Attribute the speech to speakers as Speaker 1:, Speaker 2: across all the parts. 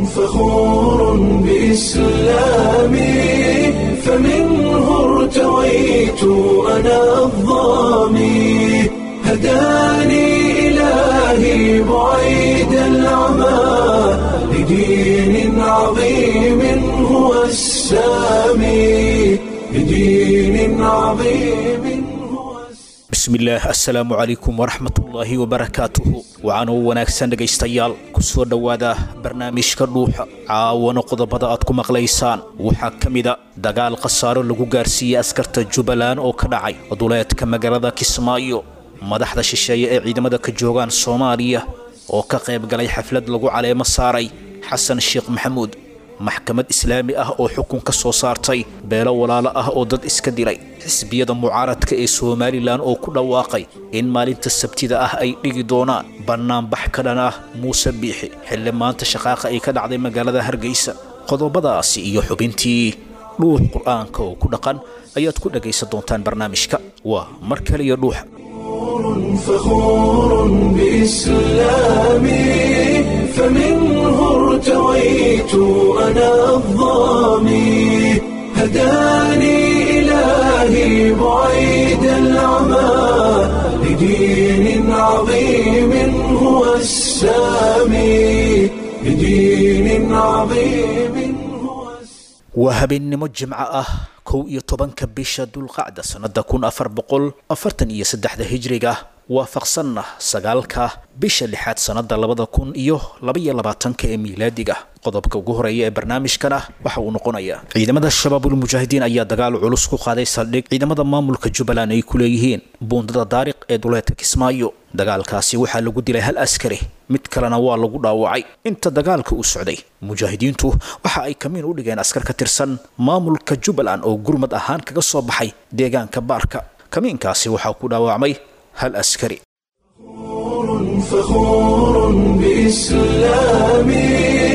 Speaker 1: فخور بإسلامي فمنه ارتويت أنا الظامي هداني إلهي بعيد العمى لدين عظيم هو السامي لدين عظيم هو السامي
Speaker 2: bismillaah assalaamu calaykum waraxmatullaahi wabarakaatuhu waxaanuu wanaagsan dhegaystayaal ku soo dhowaada barnaamijka dhuuxa caawana qodobada aad ku maqlaysaan waxaa ka mida dagaal khasaaro lagu gaarsiiyey askarta jubbaland oo ka dhacay duleedka magaalada kismaayo madaxda shisheeye ee ciidamada ka joogaan soomaaliya oo ka qayb galay xaflad lagu caleemo saaray xasan sheekh maxamuud maxkamad islaami ah oo xukun ka soo saartay beelo walaalo ah oo dad iska dilay xisbiyada mucaaradka ee somalilan oo ku dhawaaqay in maalinta sabtida ah ay dhigi doonaan bannaanbax ka dhan ah muuse biixi xilli maanta shaqaaqa ay ka dhacday magaalada hargeysa qodobadaasi iyo xubintii dhuux qur'aanka oo ku dhaqan ayaad ku dhagaysan doontaan barnaamijka waa mar kale iyo dhuuxa
Speaker 1: فخور بإسلامي فمنه ارتويت أنا الظامي هداني إلهي بعيد العمى لدين عظيم هو السامي لدين عظيم هو السامي
Speaker 2: waa habeennimo jimco ah kow iyo tobanka bisha dulqacda sannada kun afar boqol afartan iyo saddexda hijriga waafaqsanna sagaalka bisha lixaad sannada labada kun iyo labaiyo labaatanka ee miilaadiga qodobka ugu horeeya ee barnaamijkana waxa uu noqonayaa ciidamada shabaabulmujaahidiin ayaa dagaal culus ku qaaday saldhig ciidamada maamulka jubbaland ay ku leeyihiin buundada daariq ee duleedka kismaayo dagaalkaasi waxaa lagu dilay hal askari mid kalena waa lagu dhaawacay inta dagaalka uu socday mujaahidiintu waxa ay kamiin u dhigeen askar ka tirsan maamulka jubbaland oo gurmad ahaan kaga soo baxay deegaanka baarka kamiinkaasi waxaa ku dhaawacmay hal askari
Speaker 1: فخور بإسلامي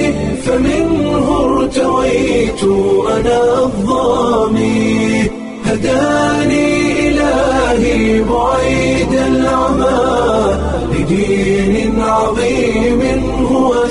Speaker 1: فمنه ارتويت أنا الظامي هداني إلهي بعيد العمى لدين عظيم هو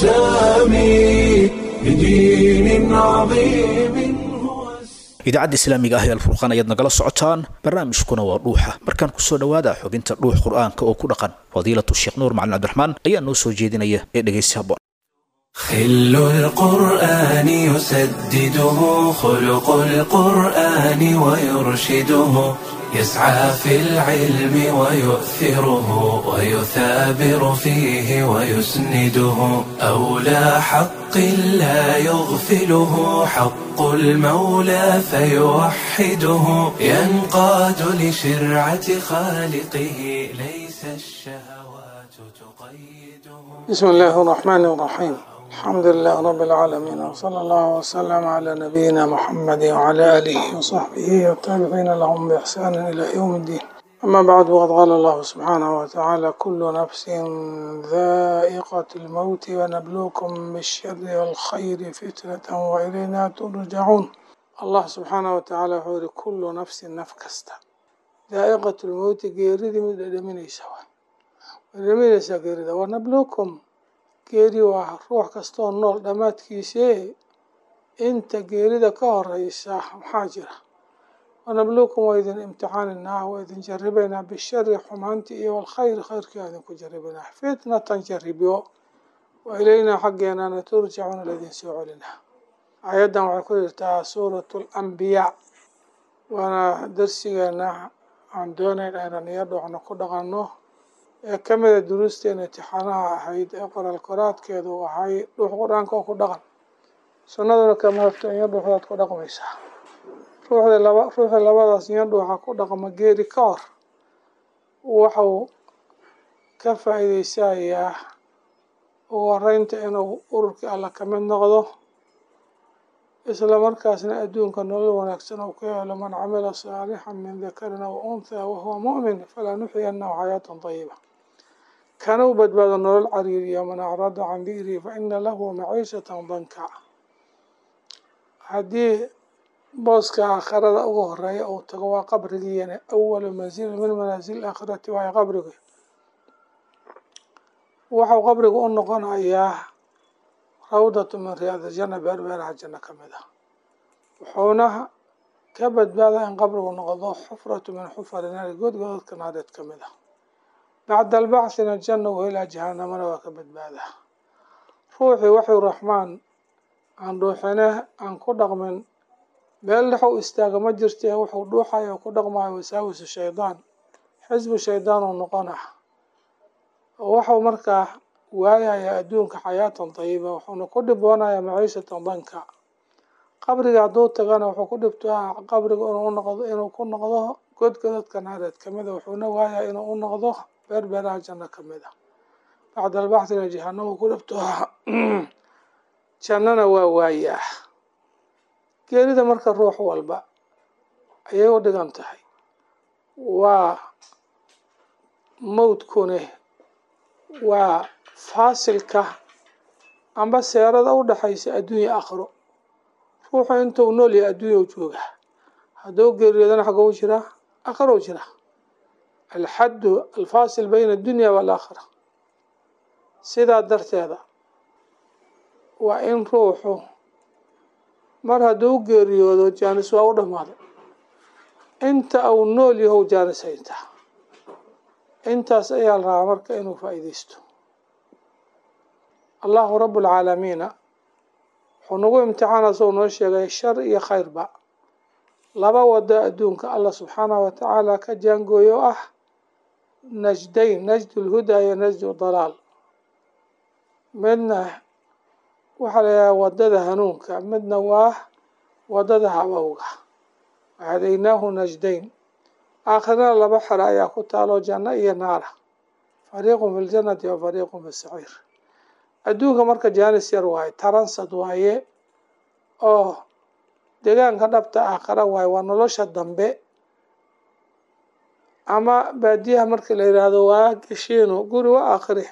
Speaker 1: السامي لدين عظيم هو السامي
Speaker 2: idaacadda islaamiga ah ee alfurqaan ayaad nagala socotaan barnaamijkuna waa dhuuxa markaan kusoo dhowaada xubinta dhuux qur'aanka oo ku dhaqan fadiilatu sheekh nuur macalin cabdiraxmaan ayaa noo soo jeedinaya ee dhegaysi habboon
Speaker 1: خل القرآن يسدده خلق القرآن ويرشده يسعى في العلم ويؤثره ويثابر فيه ويسنده أولى حق لا يغفله حق المولى فيوحده ينقاد لشرعة خالقه ليس الشهوات تقيده
Speaker 3: بسم الله الرحمن الرحيم الحمد لله رب العالمين وصلى الله وسلم على نبينا محمد وعلى آله وصحبه والتابعين لهم بإحسان إلى يوم الدين أما بعد وقد قال الله سبحانه وتعالى كل نفس ذائقة الموت ونبلوكم بالشر والخير فتنة وإلينا ترجعون الله سبحانه وتعالى يقول كل نفس نفكست ذائقة الموت geeridii mid dhadhaminaysa waay dhadhaminaysa geerida wanabluukum geeri waa ruux kastoo nool dhammaadkiisee inta geerida ka horeysa maxaa jira wanabluukum waa idin imtixaaninaa waa idin jaribaynaa bishari xumaantii iyo walkhayr khayrkii waa idinku jaribaynaa fitnatan jaribyo wa ilaynaa xaggeenana turjacuuna laydin soo celinaa aayaddan waxay ku jirtaa suuratu alambiyaa waana darsigeena aan doonayn aynan iyo dhoocno ku dhaqanno ee ka mida duruusteena imtixaanaha ahayd ee qoraal koraadkeedu ahay dhuux qur-aanka oo ku dhaqan sunnaduna kama hafto iyo dhuuxdaad ku dhaqmaysaa ruuxda laba ruuxii labadaas iyo dhuuxa ku dhaqma geeri ka hor waxuu ka faa'iideysayaa ugu horeynta inuu ururkii alla ka mid noqdo isla markaasna adduunka nolol wanaagsan uu ka helo man camila saalixan min dakarin aw unthaa wahuwa mu'min falaa nuxyanahu xayaatan dayiba kana u badbaado nolol cariiriya man acrada can dikrii fa ina lahu maciishatan danka haddii booska aakhirada ugu horeeya uu tago waa qabrigiiyana awalu mansilin min manaasil aakhirati waayo qabrigi waxau qabriga u noqonayaa rawdatu min riyaad aljanna beer beeraha janno ka mid ah wuxuuna ka badbaadaa in qabrigu noqdo xufratu min xufari naari godgodadka naareed ka mid ah bacda albacthina aljanna wa ilaa jahanamana waa ka badbaadaa ruuxii waxuu raxmaan aan dhuuxine aan ku dhaqmin meel dhex u istaaga ma jirtee wuxuu dhuuxaya ku dhaqmayo wasaawisu shaydaan xisbu shaydaan uu noqonah waxuu markaa waayayaa adduunka xayaatan dayiba wuxuuna ku dhiboonayaa maciishatan danka qabriga hadduu tagana wuxuu ku dhibtaa qabriga inuu noqdo inuu ku noqdo godgodadka naareed kamid a wuxuuna waayaa inuu u noqdo beer beeraha janno kamid a bacda albaxthina jahanama ku dhibtoa jannana waa waayaa geerida marka ruux walba ayay u dhigan tahay waa mawdkune waa faasilka amba seerada u dhexaysa adduunya aakhiro ruuxu intuu nool yahay adduunya u joogaa hadduu geeriyoodana xagou jiraa aakhiro u jiraa alxaddu alfaasil bayna addunya waalaakhira sidaa darteeda waa in ruuxu mar hadduu geeriyoodo jaanis waa u dhammaaday inta uu nool yahow jaanis haytaa intaas ayaa la rabaa marka inuu faa'iidaysto allahu rabu alcaalamiina wuxuu nagu imtixaana soo noo sheegay shar iyo khayrba laba wado adduunka allah subxaanahu watacaala ka jaangooyo ah najdayn najdu lhudaa iyo najdu dalaal midna waxaa la yidhaha wadada hanuunka midna waa wadada habowga wahadaynaahu najdayn aakhirana laba xero ayaa ku taalo janno iyo naara fariiqun fi ljannati wa fariiqun fi saciir adduunka marka jaanis yar waaye taransad waaye oo deegaanka dhabta aakhira waaye waa nolosha dambe ama baadiyaha markii la yidhaahdo waa geshiino guri wa aakhire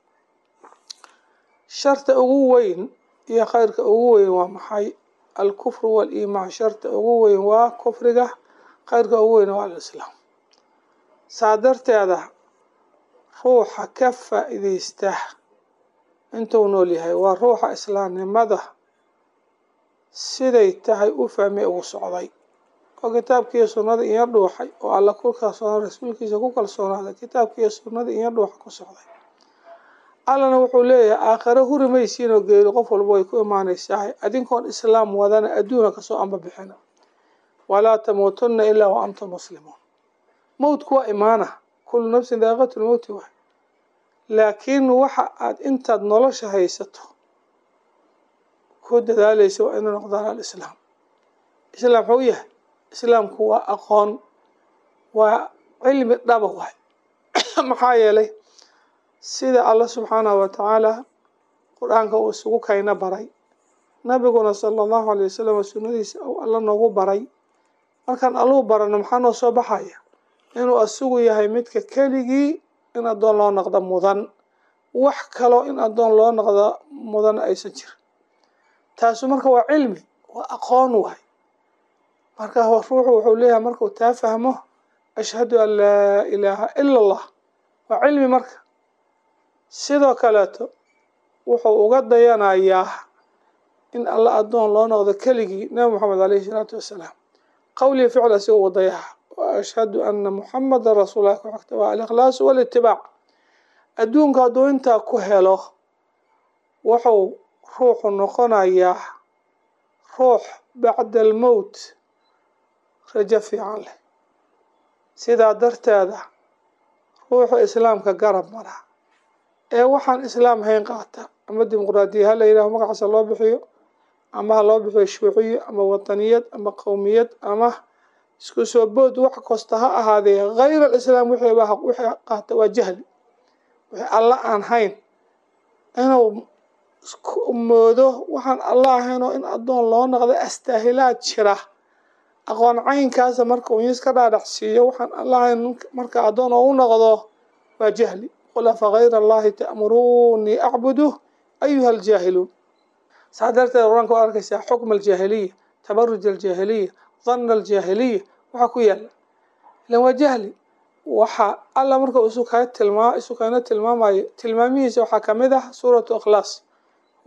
Speaker 3: sharta ugu weyn iyo khayrka ugu weyn waa maxay alkufru waaliimaan sharta ugu weyn waa kufriga khayrka ugu weyn waa alislaam saa darteeda ruuxa ka faa'iidaysta intuu nool yahay waa ruuxa islaamnimada siday tahay u fahmay ugu socday oo kitaabkiiyo sunnada iyo dhuuxay oo alla ku kalsoonaa rasuulkiisa ku kalsoonaaday kitaabkiiyo sunnada iyo dhuuxa ku socday allana wuxuu leeyahay aakhiro huri maysiin oo geeri qof walba way ku imaanaysaa adinkoon islaam wadana adduuna kasoo amba bixina walaa tamuutunna ilaa wa antum muslimuun mowdku waa imaana kullu nafsin daaqiqatu lmowti waay laakiin waxa aad intaad nolosha haysato ku dadaalaysa waa inuu noqdaan alislaam islaam muxuu yahay islaamku waa aqoon waa cilmi dhaba waay maxaa yeelay sida alla subxaanahu watacaala qur-aanka uu isugu kayna baray nabiguna sala allahu alay wasalam sunnadiisa uu alla noogu baray markaan alluu barano maxaa noo soo baxaya inuu asigu yahay midka keligii in addoon loo noqdo mudan wax kaloo in addoon loo noqdo mudan aysan jirin taasu marka waa cilmi waa aqoon waay marka ruuxu wuxuu leeyahay markuu taa fahmo ashhadu an laa ilaaha ila allah waa cilmi marka sidoo kaleeto wuxuu uga dayanayaa in alla addoon loo noqdo keligii nabi moxamed aleyhi isalaatu wassalaam qowlii ficl asiga uga dayaha wa ashhadu ana muxamadan rasuulah ku xigta waa alikhlaasu walitibaac adduunka hadduu intaa ku helo wuxuu ruuxu noqonayaa ruux bacda almowt rajo fiican leh sidaa darteeda ruuxu islaamka garab mara ee waxaan islaam hayn qaata ama dimuqraadiya ha la yidhaho magacaasa loo bixiyo ama ha loo bixiyo shuuciyo ama wataniyad ama qowmiyad ama isku soo bood wax kasta ha ahaadee hayr alislaam wixiiba wixii qaata waa jahli wixii alla aan hayn inuu moodo waxaan alla ahaynoo in addoon loo noqda astaahilaad jira aqoon caynkaasa marka uu iska dhaadhacsiiyo waxaan alla ahayn marka addoon oo u noqdo waa jahli qul afa hayra allahi ta'muruunii acbudu ayuha aljaahiluun saa darteed qur-aanka waa arkaysaa xukma aljaahiliya tabaruj aljaahiliya dhanna aljaahiliya waxaa ku yaala ilan waa jahli waxa alla marka isu kaga tilmaa isu kana tilmaamayo tilmaamihiisa waxaa kamid ah suuratu ikhlaas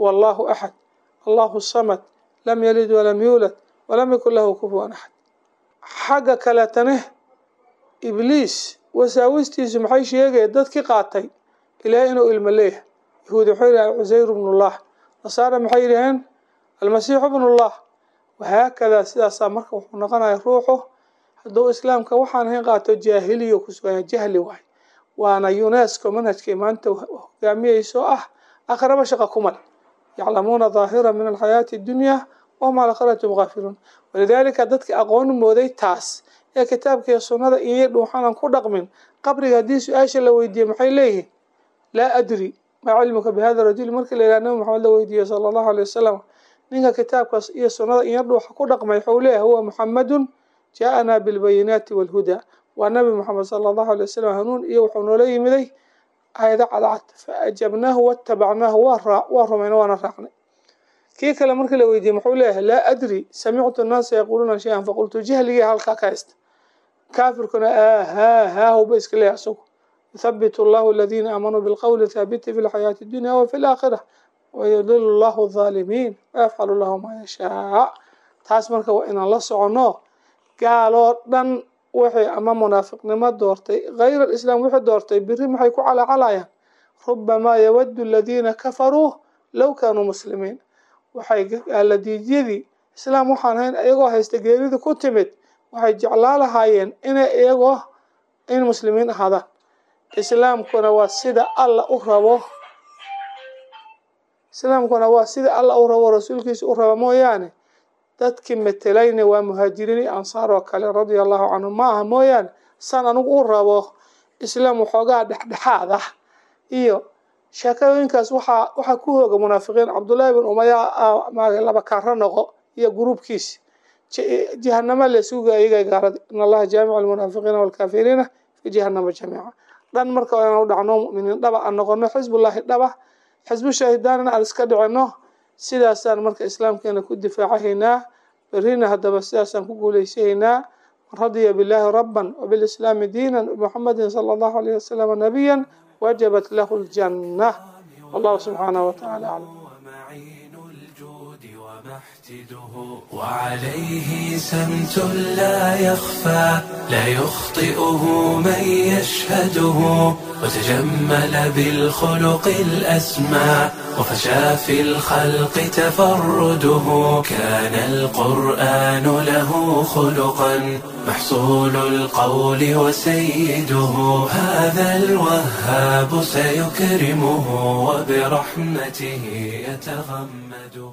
Speaker 3: wallahu axad allahu samad lam yalid walam yuulad walam yakun lahu kufuwan axad xagga kaletane ibliis wasaawistiisu maxay sheegaya dadkii qaatay ilaahay inuu ilmo leeyahay yahuudi waxay yidhahen cusayr bnullah nasaara maxay yidhaheen almasiixu bnullah wahaakadaa sidaasaa marka wuxuu noqonaya ruuxu hadduu islaamka waxaan ahayn qaato jaahiliya kusuganya jahli waay waana unesco manhajkay maanta hogaamiyeyso ah akhraba shaqa kumal yaclamuuna daahira min alxayaati addunya wahum cala akhiratum gaafiluun walidaalika dadka aqoon mooday taas ee kitaabkiiyo sunnada iyo dhuuxanan ku dhaqmin qabriga haddii su-aasha la weydiiye maxay leeyihiin laa adri maa cilmuka bihada rajuli markii la yidhaha nabi maxamed la weydiiyey sala allahu alay wasalam ninka kitaabkaas iyo sunnada iyo dhuuxa ku dhaqmay waxuu leeyahay huwa muxamadun jaa-anaa bilbayinaati walhudaa waa nabi moxamed sala allahu alay wasalam hanuun iyo wuxuu noola yimiday aayado cadcad fa ajabnaahu watabacnaahu waa rumayna waana raacnay kii kale markii la weydiiyey muxuu leeyahay laa adri samictu annaasa yaquuluuna shay-an faqultu jahligii halkaa ka haysta kaafirkuna aahaa haahuba iska leeyahay isagu yuthabitu allahu aladiina aamanuu bilqowli thaabiti fi lxayaati addunya wa fi laakhira wayudilu llahu alظaalimiin wayafcalu lahu maa yashaa taas marka waa inaan la soconno gaaloo dhan waxay ama munaafiqnimo doortay hayr alislaam wixii doortay biri maxay ku calaacalayaan rubamaa yawadu aladiina kafaruu low kaanuu muslimiin waxay gaaladiidyadii islaam waxaan ahayn iyagoo haysta geerida ku timid waxay jeclaa lahaayeen inay iyagoo in muslimiin ahaadaan islaamkuna waa sida alla u rabo islaamkuna waa sida alla u rabo rasuulkiisa u rabo mooyaane dadkii matelayna waa muhaajiriin iyo ansaar oo kale radia allahu canhum ma aha mooyaane san anigu u rabo islaam waxoogaa dhexdhexaad ah iyo sheekooyinkaas waxaa waxaa ku hooga munaafiqiin cabdullaahi bin umaya laba kaara noqo iyo gruubkiisi jahanama laysuga iyaga gaalada in allaha jaamicu almunaafiqiina walkaafiriina fi jahanama jamiica dhan marka inaan u dhacno muminiin dhaba aan noqono xisbullaahi dhaba xisbu shaahidaanina aan iska dhicino sidaasaan marka islaamkeena ku difaacahaynaa berrina haddaba sidaasaan ku guulaysahaynaa man radiya billaahi rabban wabilislaami diinan muxamedin sala allahu alayh wasalam nabiyan wajabat lahu ljanna wallahu subxaanahu watacaala aclam
Speaker 1: وعليه سمت لا يخفى لا يخطئه من يشهده وتجمل بالخلق الأسمى وفشى في الخلق تفرده كان القرآن له خلقا محصول القول وسيده هذا الوهاب سيكرمه وبرحمته يتغمده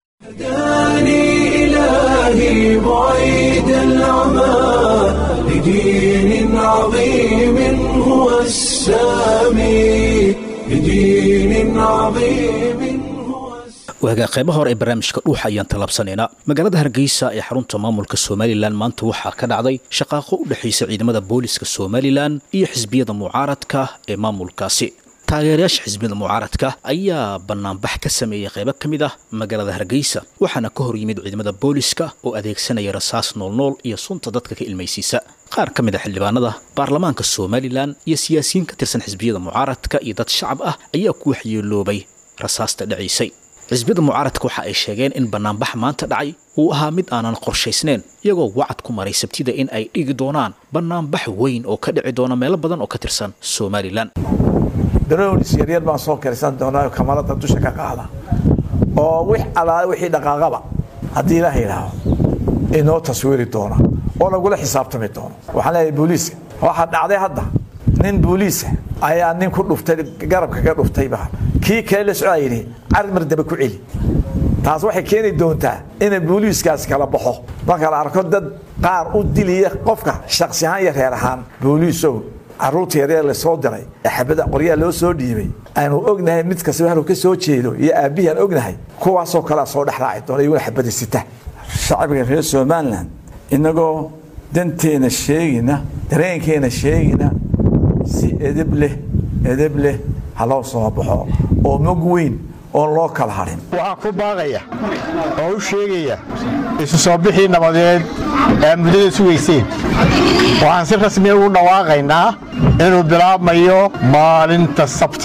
Speaker 1: هداني إلهي بعيد العمى لدين عظيم هو السامي لدين عظيم هو
Speaker 2: waagaa qaybaha hore ee barnaamijka dhuuxa ayaan talabsanaynaa magaalada hargeysa ee xarunta maamulka somalilan maanta waxaa ka dhacday shaqaaqo u dhexaysa ciidamada booliska somalilan iyo xisbiyada mucaaradka ee maamulkaasi taageerayaasha xisbiyada mucaaradka ayaa banaanbax ka sameeyey qaybo ka mid ah magaalada hargeysa waxaana ka hor yimid ciidamada booliska oo adeegsanaya rasaas noolnool iyo sunta dadka ka ilmaysiisa qaar ka mid a xildhibaanada baarlamaanka somalilan iyo siyaasiyiin ka tirsan xisbiyada mucaaradka iyo dad shacab ah ayaa ku waxyeeloobay rasaasta dhacaysay xisbiyada mucaaradka waxa ay sheegeen in banaanbax maanta dhacay uu ahaa mid aanan qorshaysnayn iyagoo wacad ku maray sabtida in ay dhigi doonaan banaanbax weyn oo ka dhici doona meelo badan oo ka tirsan somalilan
Speaker 4: daroonis yaryar baan soo karisan doonaa kamarada dusha ka qaada oo wix alaale wixii dhaqaaqaba haddii ilaah yidhaaho inoo taswiiri doona oo lagula xisaabtami doono waxaan leeyahay booliiska waxaa dhacday hadda nin booliisa ayaa nin ku dhuftay garabka ka dhuftayba kii kale la socdaa yidhi carmar daba ku celi taas waxay keeni doontaa ina booliiskaas kala baxo marka la arko dad qaar u diliya qofka shaksi ahaan iyo reer ahaan booliisow caruurta yaryar lasoo diray ee xabada qoryaa loo soo dhiibay aanu ognahay mid kastaba halku ka soo jeedo iyo aabbihii aan ognahay kuwaasoo kalea soo dhex raaci doona iyaguna xabada sita shacbiga reer somalilan innagoo danteena sheegina dareenkeena sheegina si edeb leh edeb leh ha loo soo baxo oo mog weyn oon loo kala hadhin
Speaker 5: waxaan ku baaqaya oo u sheegaya isu soo bixii nabadeed ee muddada sugayseen waxaan si rasmiya ugu dhawaaqaynaa inuu bilaabmayo maalinta sabtida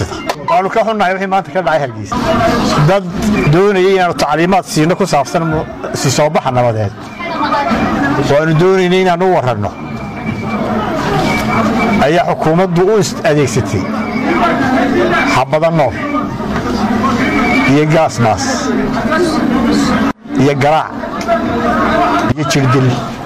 Speaker 5: waanu ka xunnahay wixii maanta ka dhacay hargeysa dad doonayay inaanu tacliimaad siino ku saabsan si soo baxa nabadeed waanu doonaynay inaanu u warranno ayaa xukuumaddu u adeegsatay xabada nool iyo gaasmaas iyo garaac iyo jirdil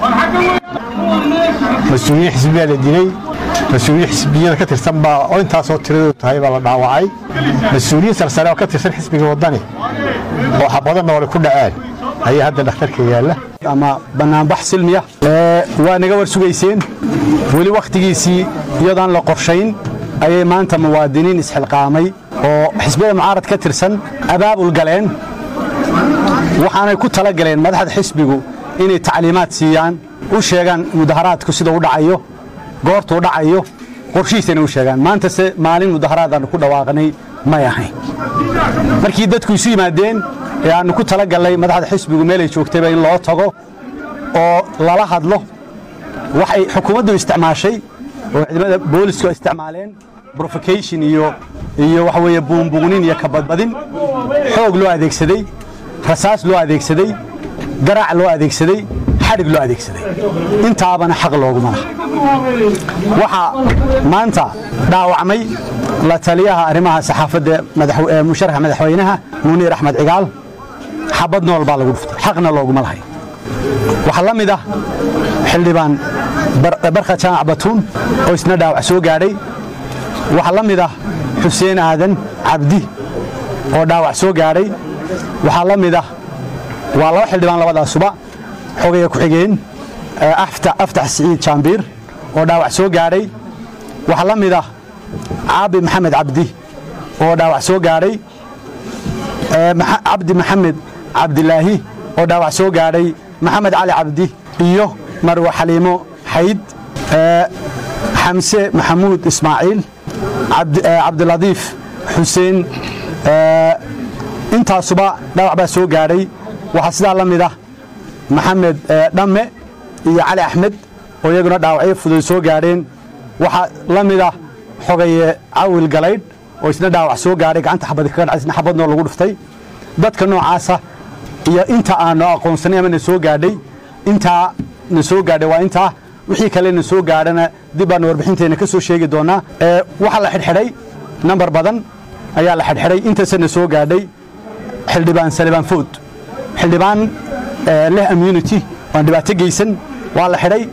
Speaker 5: mas-uuliyiin xisbiyaa la dilay mas-uuliyiin xisbiyada ka tirsan baa oo intaasoo tiradoodu tahay baa la dhaawacay mas-uuliyiin sarsare oo ka tirsan xisbiga waddani oo xabado noole ku dhaceen ayaa hadda dhakhtarka yaalla
Speaker 6: ama bannaanbax silmiya waa naga war sugayseen weli wakhtigiisii iyadaan la qorshayn ayay maanta muwaadiniin isxilqaamay oo xisbiyada mucaarad ka tirsan abaabul galeen waxaanay ku tala galeen madaxda xisbigu inay tacliimaad siiyaan u sheegaan mudaharaadku sida u dhacayo goortuu dhacayo qorshihiisana u sheegaan maantase maalin mudaharaadaannu ku dhawaaqnay may ahayn markii dadku isu yimaadeen ee aannu ku tala gallay madaxda xisbigu meelay joogtayba in loo tago oo lala hadlo waxay xukuumaddu isticmaashay oo ciidamada boolisku isticmaaleen brofocation iyo iyo waxa weeye buunbuunin iyo kabadbadin xoog loo adeegsaday rasaas loo adeegsaday garaac loo adeegsaday xadhig loo adeegsaday intaabana xaq looguma laha waxaa maanta dhaawacmay la taliyaha arrimaha saxaafadda musharaxa madaxweynaha muniir axmed cigaal xabad nool baa lagu dhuftay xaqna looguma lahay waxaa la mid ah xildhibaan barka jaamac batuun oo isna dhaawac soo gaadhay waxaa la mid ah xuseen aadan cabdi oo dhaawac soo gaadhay waxaa la mid ah waa laba xildhibaan labadaasuba xogaya ku-xigeen aftax siciid jaambiir oo dhaawac soo gaadhay waxaa la mid ah caabi maxamed cabdi oo dhaawac soo gaadhay cabdi maxamed cabdilaahi oo dhaawac soo gaadhay maxamed cali cabdi iyo marwe xaliimo xayd xamse maxamuud ismaaciil cabdiladiif xuseen intaasuba dhaawac baa soo gaadhay waxaa sidaa la mid ah maxamed dhamme iyo cali axmed oo iyaguna dhaawacyo fudud soo gaadheen waxaa la mid ah xogaye cawil galaydh oo isna dhaawac soo gaadhay gacanta xabad kaga dhacay isna xabadnoo lagu dhuftay dadka noocaasa iyo inta aanu aqoonsanay ama na soo gaadhay intaa na soo gaadhay waa intaa wixii kale na soo gaadhana dib baanu warbixinteenna ka soo sheegi doonaa waxaa la xidhxidhay nambar badan ayaa la xidhxidhay intaasa na soo gaadhay xildhibaan salibaan food xildhibaan leh immunity waan dhibaato geysan waa la xidhay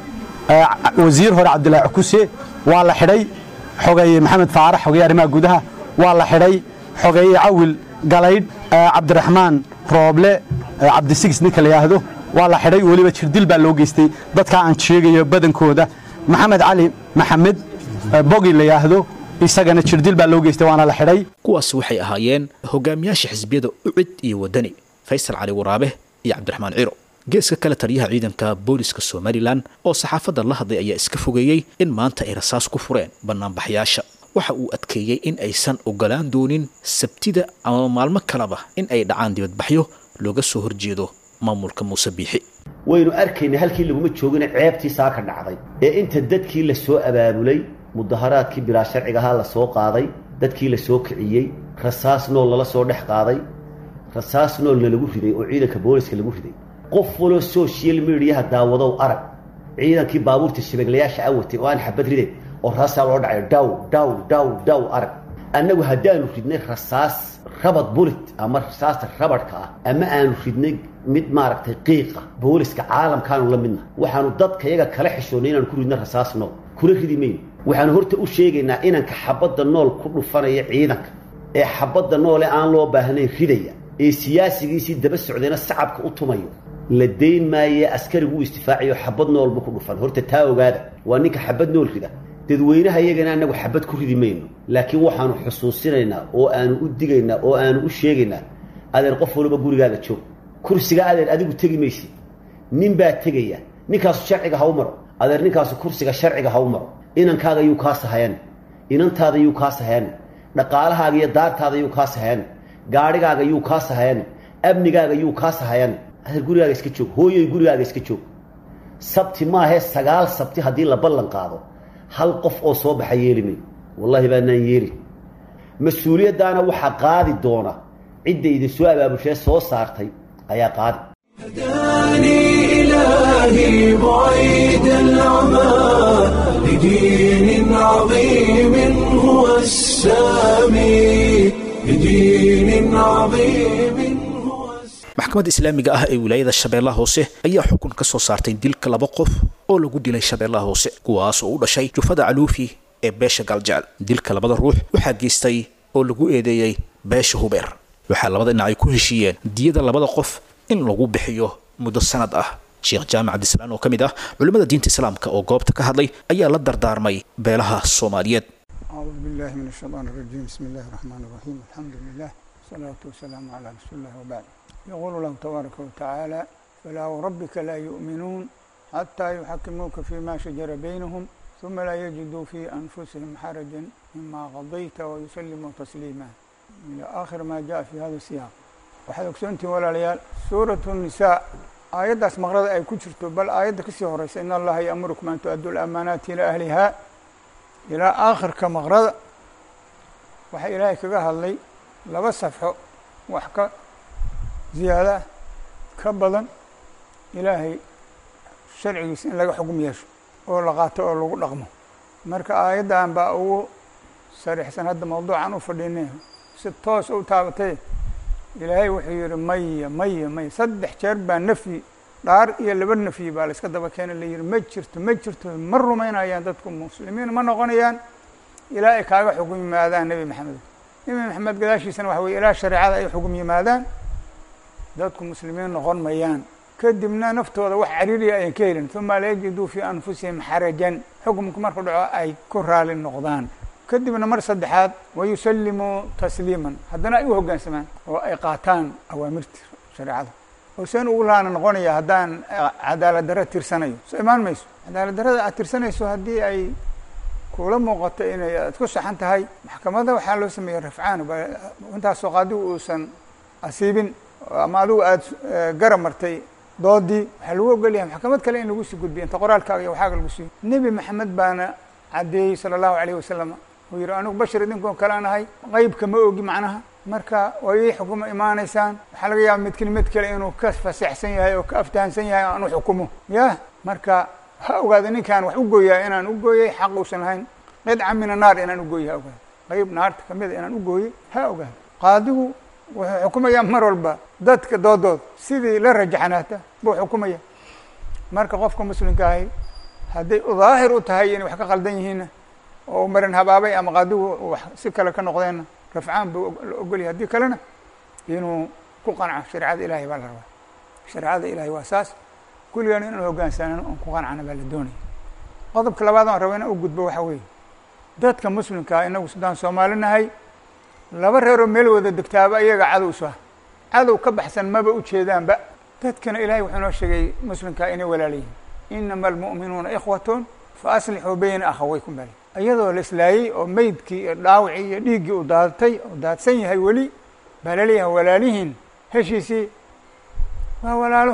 Speaker 6: wasiir hore cabdilaahi cukuse waa la xidhay xogeeye maxamed faarax xogeeye arrimaha gudaha waa la xidhay xogeeye cawil galaydh cabdiraxmaan rooble cabdisigis ninka la yidhaahdo waa la xidhay weliba jirdil baa loo geystay dadkaa aan sheegayo badankooda maxamed cali maxamed bogi la yidhaahdo isagana jirdil baa loo geystay waana la xidhay
Speaker 2: kuwaasi waxay ahaayeen hogaamiyaasha xisbiyada ucid iyo wadani faysal cali waraabe iyo cabdiraxmaan ciro geeska kale taliyaha ciidanka booliska somalilan oo saxaafadda la hadlay ayaa iska fogeeyey in maanta ay rasaas ku fureen bannaanbaxyaasha waxa uu adkeeyey in aysan ogolaan doonin sabtida ama maalmo kaleba in ay dhacaan dibadbaxyo looga soo horjeedo maamulka muuse biixi
Speaker 7: waynu arkaynay halkii laguma joogina ceebtii saa ka dhacday ee inta dadkii la soo abaabulay mudaharaadkii bilaa sharcigahaa la soo qaaday dadkii la soo kiciyey rasaas nool lala soo dhex qaaday rasaas noolna lagu riday oo ciidanka booliska lagu riday qof waloo social mediaha daawadow arag ciidankii baabuurta shabeeglayaasha awatay oo aan xabad riday oo raasaa loo dhacayo daw daw daw daw arag annagu haddaanu ridnay rasaas rabad bulit ama rasaasta rabadhka ah ama aanu ridnay mid maaragtay qiiqa booliska caalamkaanu la midna waxaanu dadka yaga kala xishoonnay inaanu ku ridno rasaas nool kula ridi mayno waxaanu horta u sheegaynaa inanka xabadda nool ku dhufanaya ciidanka ee xabadda noole aan loo baahnayn ridaya ee siyaasigiisii daba socdayna sacabka u tumayo la dayn maaye askarigu u istifaacayo xabad noolbu ku dhufan horta taa ogaada waa ninka xabad nool rida dadweynaha iyagana annagu xabad ku ridi mayno laakiin waxaanu xusuusinaynaa oo aanu u digaynaa oo aanu u sheegaynaa adeer qof waliba gurigaaga joog kursiga adeer adigu tegi maysid nin baa tegaya ninkaasu sharciga ha u maro adeer ninkaasu kursiga sharciga ha u maro inankaaga yuu kaa sahayan inantaada yuu kaa sahayan dhaqaalahaaga iyo daartaada yuu kaa sahayan gaadhigaaga yuu kaa sahayan amnigaaga yuu kaa sahayan adeer gurigaaga iska joog hooyoy gurigaaga iska joog sabti maahee sagaal sabti haddii la ballan qaado hal qof oo soo baxa yeeli may wallaahi baanaan yeeli mas-uuliyaddaana waxaa qaadi doona cidda idin soo abaabulshee soo saartay ayaa qaadi
Speaker 1: هداني إلهي بعيد العمى لدين عظيم هو السامي لدين عظيم هو السامي
Speaker 2: maxkamadda islaamiga ah ee wilaayada shabeellaha hoose ayaa xukun ka soo saartay dilka laba qof oo lagu dilay shabeellaha hoose kuwaas oo u dhashay jufada caluufi ee beesha galjecel dilka labada ruux waxaa geystay oo lagu eedeeyey beesha hubeer waxaa labada dhinac ay ku heshiiyeen diyada labada qof in lagu bixiyo muddo sanad ah sheekh jaamac cabdislaan oo ka mid ah culimmada diinta islaamka oo goobta ka hadlay ayaa la dardaarmay beelaha soomaaliyeed
Speaker 8: أعوذ بالله من الشيطان الرجيم بسم الله الرحمن الرحيم الحمد لله والصلاة والسلام على رسول الله وبعد يقول الله تبارك وتعالى فلا وربك لا يؤمنون حتى يحكموك فيما شجر بينهم ثم لا يجدوا في أنفسهم حرجا مما قضيت ويسلموا تسليما إلى آخر ما جاء في هذا السياق waxaad ogsoontihin walaalayaal suuratu nisaa aayaddaas maqrada ay ku jirto bal aayadda kasii horeysa in allaha ya'murukum an tu'addu lamaanaati ilaa ahlihaa ilaa aakhirka maqrada waxaa ilaahay kaga hadlay laba safxo wax ka ziyaada ah ka badan ilaahay sharcigiisa in laga xugum yeesho oo la qaato oo lagu dhaqmo marka aayaddan baa ugu sariixsan hadda mawduucan u fadhiinay si toos u taabatay ilaahay wuxuu yihi maya maya maya saddex jeer baa nafyi dhaar iyo laba nafyi baa la iska daba keena la yihi ma jirto ma jirto ma rumaynayaan dadku muslimiin ma noqonayaan ilaa ay kaaga xugum yimaadaan nebi maxamed nebi maxamed gadaashiisana waxa weye ilaa shareecada ay xugum yimaadaan dadku muslimiin noqon mayaan kadibna naftooda wax cariiriya ayan ka helin uma la yajiduu fii anfusihim xarajan xukumku marku dhaco ay ku raali noqdaan kadibna mar saddexaad wayusallimuu tasliiman haddana ay u hoggaansamaan oo ay qaataan awaamirta shareecada oo seen ugu laana noqonaya haddaan cadaalad darra tirsanayo soo imaan mayso cadaalad darrada aad tirsanayso haddii ay kula muuqato inay aad ku saxan tahay maxkamadda waxaa loo sameeyey rafcaan intaasoo qaadigu uusan asiibin ama adigu aada garab martay doodii waxaa lagu ogolyahay maxkamad kale in lagu sii gudbiyo inta qoraalkaaga iyo waxaaga lagu siiyo nebi maxamed baana caddeeyey sala allahu alayh wasalam uu yihi anigu bashar idinkoo kale aan ahay qeybka ma ogi macnaha marka waa ii xukumo imaanaysaan waxaa laga yaaba midkin mid kale inuu ka faseexsan yahay oo ka aftahansan yahay aan u xukumo yah marka ha ogaada ninkaan wax u gooyaa inaan u gooyay xaq uusan lahayn qidca min annaar inaan u gooyay ha ogaada qeyb naarta kamida inaan u gooyey ha ogaada qaadigu wuxuu xukumayaa mar walba dadka doodooda sidii la rajaxnaata buu xukumaya marka qofka muslimka ahi hadday daahir u tahay inay wax ka qaldan yihiinna oo marin habaabay ama qaadigu wax si kale ka noqdeenna rafcaan buu la ogolyahay haddii kalena inuu ku qanco shareecada ilahay baa la rabaa shareecada ilahay waa saas kulligaan inaan hoggaansanano oon ku qancana baa la doonaya qodobka labaad aan raba inaan u gudbo waxaa weeye dadka muslimkaa inagu sidaan soomaali nahay laba reeroo meel wada degtaaba iyaga cadow su ah cadow ka baxsan maba u jeedaanba dadkana ilahay wuxuu noo sheegay muslimkaa inay walaalayihin inama almu'minuuna ikhwatun fa aslixuu bayna akhawaykum bali iyadoo la islaayey oo meydkii iyo dhaawacii iyo dhiiggii u daadatay oo daadsan yahay weli baa laleeyahay walaalihiin heshiisii waa walaalo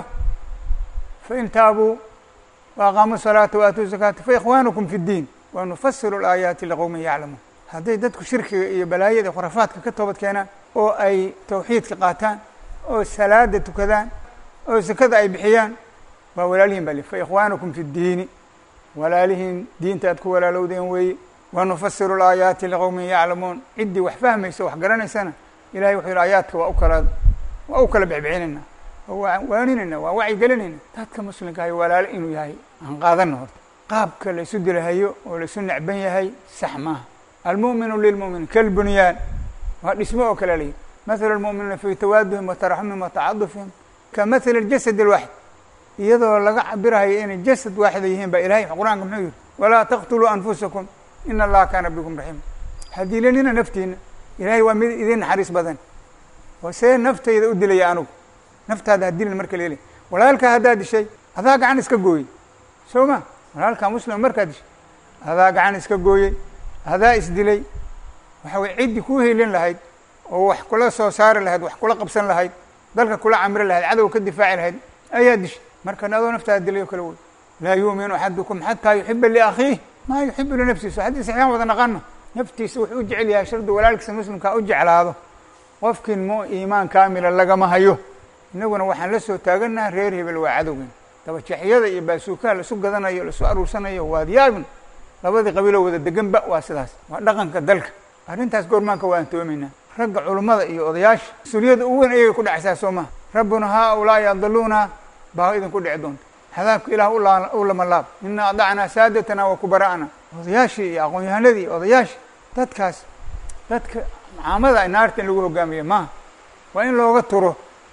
Speaker 8: fain taabuu waaqaamuu salaata waatuu zakaata faikhwaanukum fi ddiin wanufasilu alaayaati liqowmin yaclamuun hadday dadku shirkiga iyo balaayada khurafaadka ka toobad keenaan oo ay tawxiidka qaataan oo salaada tukadaan oo sakada ay bixiyaan waa walaalihiin baa li fa ikhwaanukum fi ddiini walaalihiin diinta aad ku walaalowdeen weeye wanufasiru alaayaati liqowmin yaclamuun ciddii wax fahmaysa wax garanaysana ilahay wuxuu yihi aayaadka waa u kala waa u kala bixbixinayna oo waa waaninayna waa wacyigelinayna dadka muslimka ahay walaalo inuu yahay aan qaadana horta qaabka la isu dilahayo oo la isu necban yahay sax maaha almu'minu lilmu'min kalbunyaan waa dhismo oo kale layihi mathalu almu'miniina fi tawaaduhim wataraxumihim watacadufihim ka mathali اljasad اlwaxid iyadoo laga cabirahayo inay jasad waaxida yihiin baa ilahay qur-aanka muxuu yihi walaa taqtuluu anfusakum ina allaha kaana bikum raxiima hadiilanina naftiina ilahay waa mid idin naxariis badan oo see naftayda u dilaya anugu naftaada hadilin marka leli walaalkaa haddaad dishay adaa gacan iska gooyey soo ma walaalkaa muslima markaad dishay adaa gacan iska gooyey adaa isdilay waxa weye ciddii kuu helin lahayd oo wax kula soo saari lahayd wax kula qabsan lahayd dalka kula camri lahayd cadow ka difaaci lahayd ayaa dishay markan adoo naftaada dilay oo kale wey laa yuuminu axadukum xataa yuxiba liakhiih maa yuxibu linafsihi so xadiis axyaan wada naqano naftiisa wuxuu u jecel yahay shardi walaalkiisa muslimkaa u jeclaado qofkii mu iimaan kaamila lagama hayo innaguna waxaan la soo taaganaha reer hebel waa cadowgen dabajaxyada iyo baasuukaha laisu gadanayo laisu aruursanayo waad yaabin labadii qabiiloo wada deganba waa sidaas waa dhaqanka dalka arrintaas goormaanka waan toomaynaa ragga culummada iyo odayaasha mas-uuliyadda ugu weyn ayagay ku dhacaysaa soo maha rabbuna haa ulaa'i adaluuna baa idinku dhici doonta hadaabka ilaah u lama laab ina adacnaa saadatana wa kubara'ana odayaashii iyo aqoon-yahanadii iyo odayaashii dadkaas dadka macaamada naarta in lagu hogaamiye maaha waa in looga turo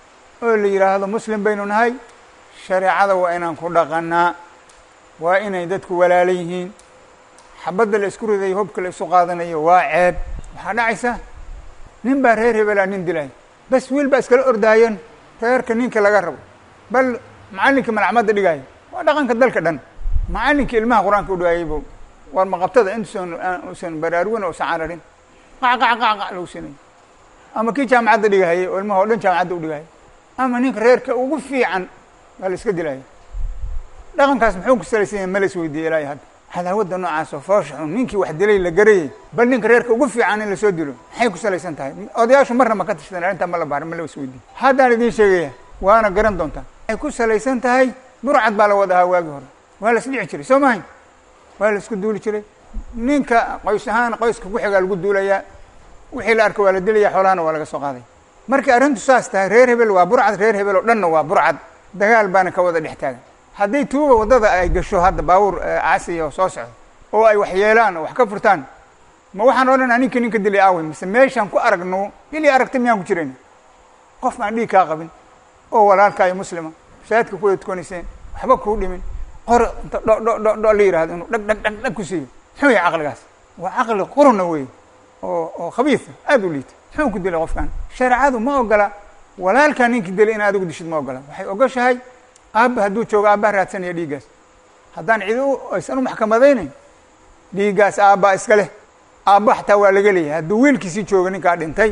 Speaker 8: oo la yidhaahdo muslim baynu nahay shareecada waa inaan ku dhaqanaa waa inay dadku walaala yihiin xabadda la isku ridayo hobka la isu qaadanayo waa ceeb waxaa dhacaysa nin baa reer hebelaa nin dilay bas wiil baa iskala ordaayan reerka ninka laga rabo bal macallinkii malacmadda dhigaayo waa dhaqanka dalka dhan macallinkii ilmaha qur-aanka u dhigaayaybo war maqabtada intuusan usan baraarugin usan cararin qac qac qac qac lagu sinayo ama kii jaamacadda dhigahayay oo ilmaha o dhan jaamacadda u dhigahaya ama ninka reerka ugu fiican baa la iska dilaya dhaqankaas muxuu ku salaysan yahay mala is weydiiye ilaahay hadda cadaawadda noocaas oo foosha xun ninkii wax dilay la garayay bal ninka reerka ugu fiican in lasoo dilo maxay ku salaysan tahay odayaashu marna ma ka tashadeen arrintaa ma la baarin ma la is weydiiye haddaan idiin sheegaya waana garan doontaa waxay ku salaysan tahay burcad baa la wada ahaa waagii hore waa la isdhici jiray soo mahay waa la isku duuli jiray ninka qoys ahaan qoyska ku xigaa lagu duulayaa wixii la arka waa la dilaya xoolahana waa laga soo qaaday markii arrintu saas tahay reer hebel waa burcad reer hebel oo dhanna waa burcad dagaal baana ka wada dhex taagan hadday tuuga waddada ay gasho hadda baabuur caasiya oo soo socdo oo ay wax yeelaan oo wax ka furtaan ma waxaan odhanaa ninka ninka dilay aawey mise meeshaan ku aragno ilii aragta miyaan ku jirayna qof aan dhiig kaa qabin oo walaalkaayo muslima shaadka ku wada tukanayseen waxba kuu dhimin qor inta dho dho dho dho la yihahdo inuu dhag dhag dhag dhag ku siiyo muxuu yahay caqligaas waa caqli quruna wey oo oo khabiisa aada u liita muxuu ku dilay qofkan shareecadu ma ogola walaalkaa ninkii dilay in adigu dishid ma ogola waxay ogoshahay aabba hadduu joogo aabbaha raadsanaya dhiiggaas haddaan cidi aysan u maxkamadaynayn dhiiggaas aabbaa iska leh aabba xataa waa laga leeyahay hadduu wiilkiisii joogo ninkaa dhintay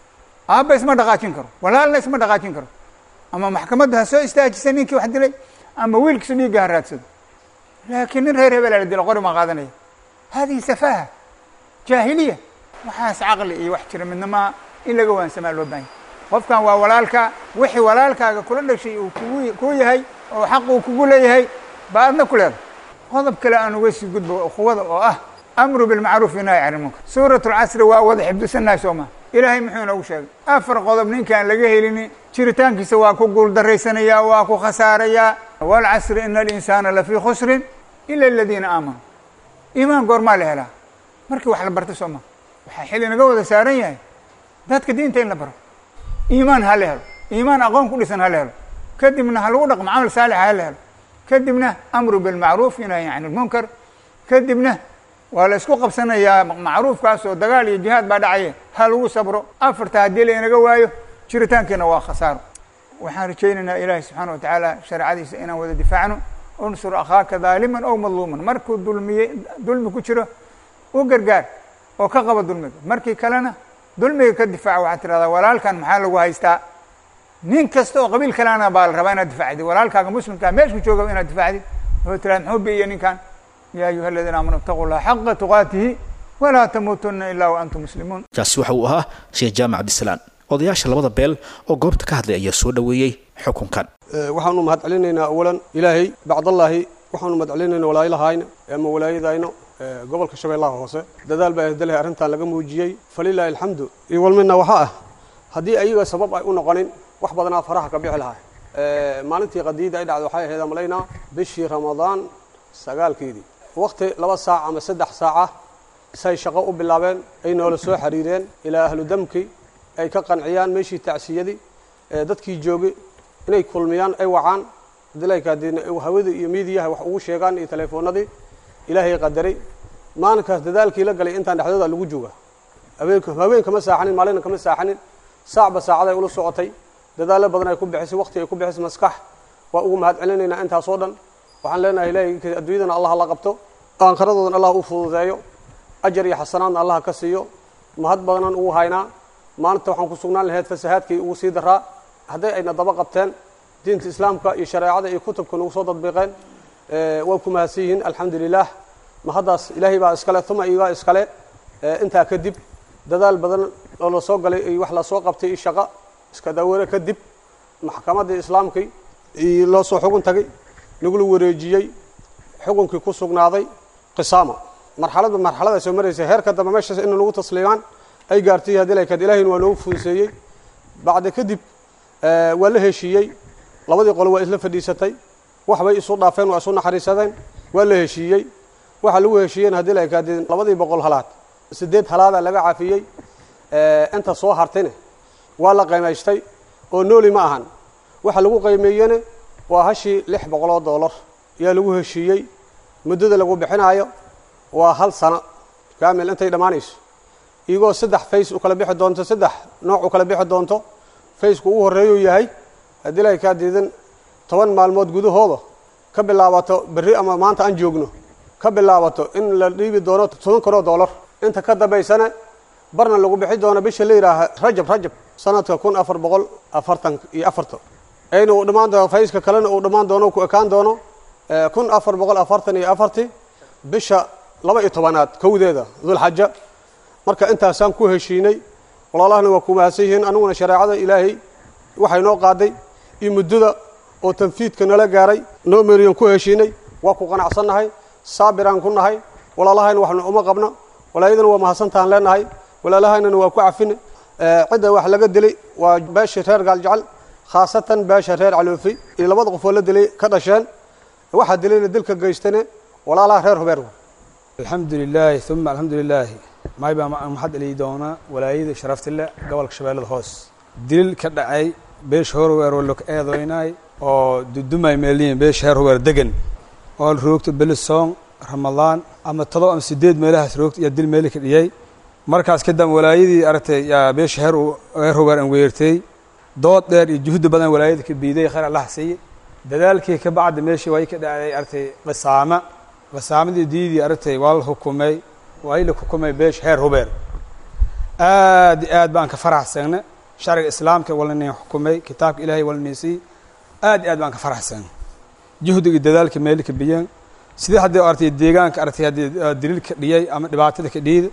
Speaker 8: aabba isma dhaqaajin karo walaalna isma dhaqaajin karo ama maxkamadda ha soo istaajisa ninkii wax dilay ama wiilkiisu dhiigga ha raadsado laakiin nin reer hebelaa la dilo qori maa qaadanaya hadihi safaaha jaahiliya waxaas caqli iyo wax jira midna maa in laga waansamaa loo baahanya qofkan waa walaalka wixii walaalkaaga kula dhashay uu kugu kuu yahay oo xaq uu kugu leeyahay ba adna ku leedahay qodob kale aan uga sii gudbo ukhuwada oo ah amru bilmacruuf inahy can ilmunkar suurat lcasri waa wada xifdisanahay soo maa ilaahay muxuu inoogu sheegay afar qodob ninkaan laga helini jiritaankiisa waa ku guuldarraysanayaa waa ku khasaarayaa waalcasri ina alinsaana lafii khusrin ila aladiina aamanuu iimaan goormaa la helaa markii wax la barta soo maa waxaa xilli naga wada saaran yahay dadka diinta in la baro iimaan ha la helo iimaan aqoon ku dhisan ha la helo kadibna ha lagu dhaqmo camal saalixa ha la helo kadibna amru bilmacruuf inahyi can ilmunkar kadibna waa la isku qabsanayaa macruufkaas oo dagaal iyo jihaad baa dhacaye ha lagu sabro afarta haddii laynaga waayo jiritaankeena waa khasaaro waxaan rajaynaynaa ilaahay subxaana watacaala shareecadiisa inaan wada difaacno unsur akhaaka daaliman ow madluuman markuu dulmiye dulmi ku jiro u gargaar oo ka qaba dulmiga markii kalena dulmiga ka difaaca waxaad tirahdaa walaalkan maxaa lagu haystaa nin kasta oo qabiil kalena baa la rabaa inaad difaacdid walaalkaaga muslimkaa meeshku jooga inaad difaacdid oo tirahda muxuu biiya ninkan ya ayuha aladiina aamanu itaquu llaha xaqa tuqaatihi walaa tamuutuna ilaa wa antum muslimuun
Speaker 2: kaasi waxa uu ahaa sheekh jaamac cabdisalaan odayaasha labada beel oo goobta ka hadlay ayaa soo dhoweeyey xukunkan
Speaker 9: waxaanu mahad celinaynaa awalan ilaahay bacdallaahi waxaanu mahad celinaynaa walaayalahayna ama walaayadayno gobolka shabeellaha hoose dadaal baa dalahay arrintan laga muujiyey falilaahi alxamdu iyo walmina waxaa ah haddii ayaga sabab ay u noqonin wax badanaa faraha ka bixi lahaa maalintii qadiida ay dhacday waxay ahayd amalaynaa bishii ramadaan sagaalkeedii wakti laba saac ama saddex saaca say shaqo u bilaabeen ay noola soo xiriireen ilaa ahlu damki ay ka qanciyaan meeshii tacsiyadii dadkii joogay inay kulmiyaan ay wacaan dilaykaadina hawadii iyo miidiyaha wax ugu sheegaan iyo teleefoonadii ilaahay qadaray maalinkaas dadaalkii la galay intaan dhexdooda lagu jooga habeenk habeen kama saaxanin maalina kama saaxanin saacba saacaday ula socotay dadaallo badan ay ku bixisay waqti ay ku bixisay maskax waa ugu mahad celinaynaa intaasoo dhan waxaan leenahay ilaahay adduunyadana allah la qabto aankaradoodana allah u fududeeyo ajar iyo xasanaadna allah ka siiyo mahad badanan ugu haynaa maalinta waxaan ku sugnaan lahayd fasahaadkii ugu sii daraa hadday ayna daba qabteen diinta islaamka iyo shareecada iyo kutubka nagu soo dadbiiqeen waa ku mahadsan yihiin alxamdu lilah ma haddaas ilaahay baa iskale uma igaa iskale intaa kadib dadaal badan oo la soo galay iyo wax lasoo qabtay iyo shaqo iska daware kadib maxkamaddii islaamkii iyo loo soo xugun tagay lagula wareejiyey xukunkii ku sugnaaday qisaama marxaladba marxalada soo maraysa heerka dambe meeshaas in lagu tasliimaan ay gaartay haddii laykad ilahina waa noogu fuduseeyey bacda kadib waa la heshiiyey labadii qole waa isla fadhiisatay waxbay isu dhaafeen waa isu naxariisadeen waa la heshiiyey waxa lagu heshiiyeen haddii laykadee labadii boqol halaad sideed halaada laga cafiyey inta soo hartayne waa la qiimaystay oo nooli ma ahan waxa lagu qiimeeyene waa hashii lix boqoloo doolar ayaa lagu heshiiyey muddada lagu bixinaayo waa hal sano kaamil intay dhammaanayso iyagoo saddex fays u kala bixi doonto saddex nooc u kala bixi doonto faysku ugu horreeyuu yahay haddii lay kaa diidan toban maalmood gudahooda ka bilaabato berri ama maanta aan joogno ka bilaabato in la dhiibi doono toban kunoo doolar inta ka dambaysana barna lagu bixi doono bisha la yidhaaha rajab rajab sanadka kun afar boqol afartan iyo afarta ayna uu dhammaan doono fayska kalena uu dhammaan doono ku ekaan doono kun afar boqol afartan iyo afarti bisha laba iyo tobanaad kowdeeda dulxaja marka intaasaan ku heshiinay walaalahana waa ku mahadsan yihiin aniguna shareecada ilaahay waxay noo qaaday iyo muddada oo tanfiidka nala gaaray noo meriyan ku heshiinay waa ku qanacsannahay saabiraan ku nahay walaalahayna waxna uma qabno walaayadana waa mahadsantaan leenahay walaalahaynana waa ku cafine cidda wax laga dilay waa beesha reer gaaljecel khaasatan beesha reer caloofi iyo labada qofoo la dilay ka dhasheen waxaa dilayna dilka geystane walaalaha reer hubeer
Speaker 10: alxamdu lilaahi uma alxamdu lilaahi maay baa maxad eli doonaa walaayada sharaftile gobolka shabeellada hoos dilil ka dhacay beesha horweer oo lok eedoynaay oo dudumay meeliyin beesha heer hubeer degan oo roogto belisoon ramadaan ama todoba ama sideed meelahaas roogta iyo dil meeli ka dhiyey markaas kadam walaayadii aragtay yaa beesha heer heer hubeer an weertay dood dheer iyo juhdi badan walaayada ka biiday khayr allah siiye dadaalkii ka bacda meeshii waa ka dhacday aragtay qisaama qisaamadii diidii aragtay waa la xukumay waa la xukumay beesha heer hubeer aad iyo aad baan ka faraxsagna sharciga islaamka walanayn xukumay kitaabka ilaahay walanaysay aad iyo aad baan ka faraxsagna juhdiga dadaalka meeli ka biyeen sidii haddii aragtay deegaanka aragtay haddii daliil ka dhiyay ama dhibaatada ka dhiyid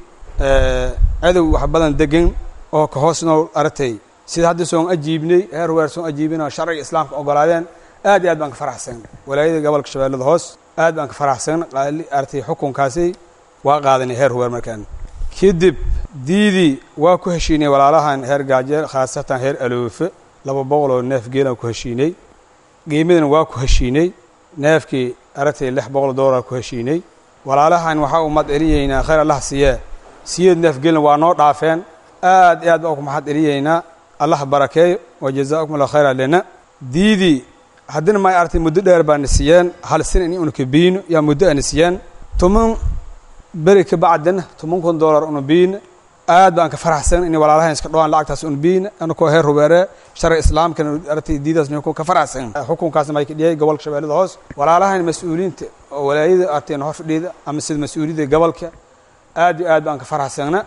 Speaker 10: cadow wax badan degan oo ka hoos nool aragtay sida hadda soon ajiibnay heer hubeer soon ajiibinoo sharciga islaamka ogolaadeen aad iyo aad baan ka faraxsagna walaayada gobolka shabeellada hoos aad baan ka faraxsagna aragtay xukunkaasi waa qaadanay heer hubeer markaan kadib diidii waa ku heshiinay walaalahan heer gaajeel khaasatan heer aloofe laba boqol oo neef geelaan ku heshiinay qiimadana waa ku heshiinay neefkii aragtay lix boqol doolar ku heshiinay walaalahan waxaa u mahad celiyeynaa khayr allah siiyee siyeed neef geelna waa noo dhaafeen aad iyo aad baan ku mahad celiyeynaa allah barakeeyo wa jazaakum allah khayra lena diidii haddina may aragtay muddo dheer baana siiyeen hal sin in una kabiino yaa muddo ana siiyeen toban beri ka bacdina toban kun doolar una biina aad baan ka faraxsan in walaalahan iska dhawaan lacagtaas una biina anakoo heer hubeere sharci islaamkana aragtay diidaas ninku ka faraxsan xukunkaasna may ka dhiyay gobolka shabeellada hoos walaalahan mas-uuliyiinta oo walaayada aragtay hor fadhiida ama sida mas-uuliyadda gobolka aad iyo aad baan ka faraxsagna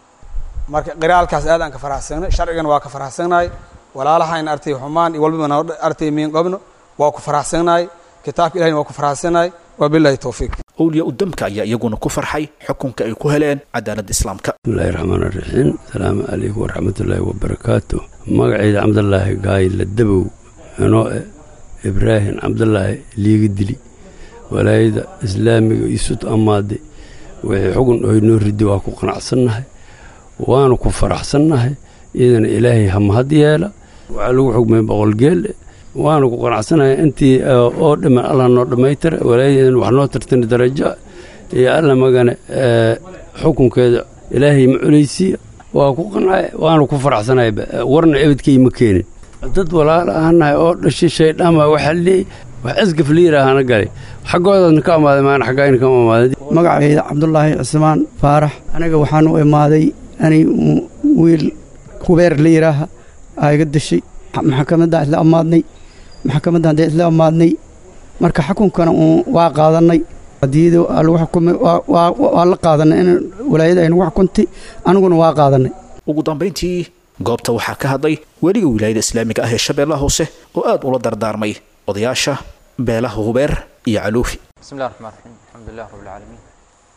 Speaker 10: marka qiraalkaas aad aan ka faraxsagna sharcigana waa ka faraxsagnahay walaalahan aragtay xumaan iyo walbaba noo aragtay miin qabno waa ku faraxsagnahay kitaabka ilahina waa ku faraxsagnahay wabillahi towfiiq
Speaker 2: owliya udamka ayaa iyaguna ku farxay xukunka ay ku heleen cadaaladda islaamka
Speaker 11: bismillahi raxmaan raxiim asalaamu calaykum waraxmatullaahi wabarakaatu magacayda cabdulaahi gaayla dabow anoo eh ibraahim cabdulaahi liiga dili walaayada islaamiga isut ammaade wixii xugun oy noo ridi waa ku qanacsannahay waanu ku faraxsannahay iyadana ilaahay hamahad yeela waxaa lagu xugmay boqol geelle waanu ku qanacsanahay intii oo dhiman allah noo dhammaytira walaayadan wax noo tartani darajo iyo alla magane xukunkeeda ilaahay ma culaysiiya waa ku qancay waanu ku faraxsanahay warna ebadkay ma keenin dad walaala ahanahay oo dhashay shaydhaama waxaa leey wax asgaf liiraahana galay xaggoodaadna ka amaaday maana xaggaayna kama amaaday
Speaker 12: magacayda cabdulaahi cismaan faarax aniga waxaan u imaaday ani wiil hubeer la yidhaaha aa iga dashay maxkamaddaan isla ammaadnay maxkamaddan dee isla ammaadnay marka xukunkana uun waa qaadannay hadiyada lagu xukumay waa la qaadanay in walaayada ay nagu xukuntay aniguna waa qaadannay
Speaker 2: ugu dambayntii goobta waxaa ka hadlay weliga wilaayada islaamiga ah ee shabeellaha hoose oo aad ula dardaarmay odayaasha beelaha hubeer iyo caluufi
Speaker 13: بسم الله الرحمن الرحيم الحمد لله رب العالمين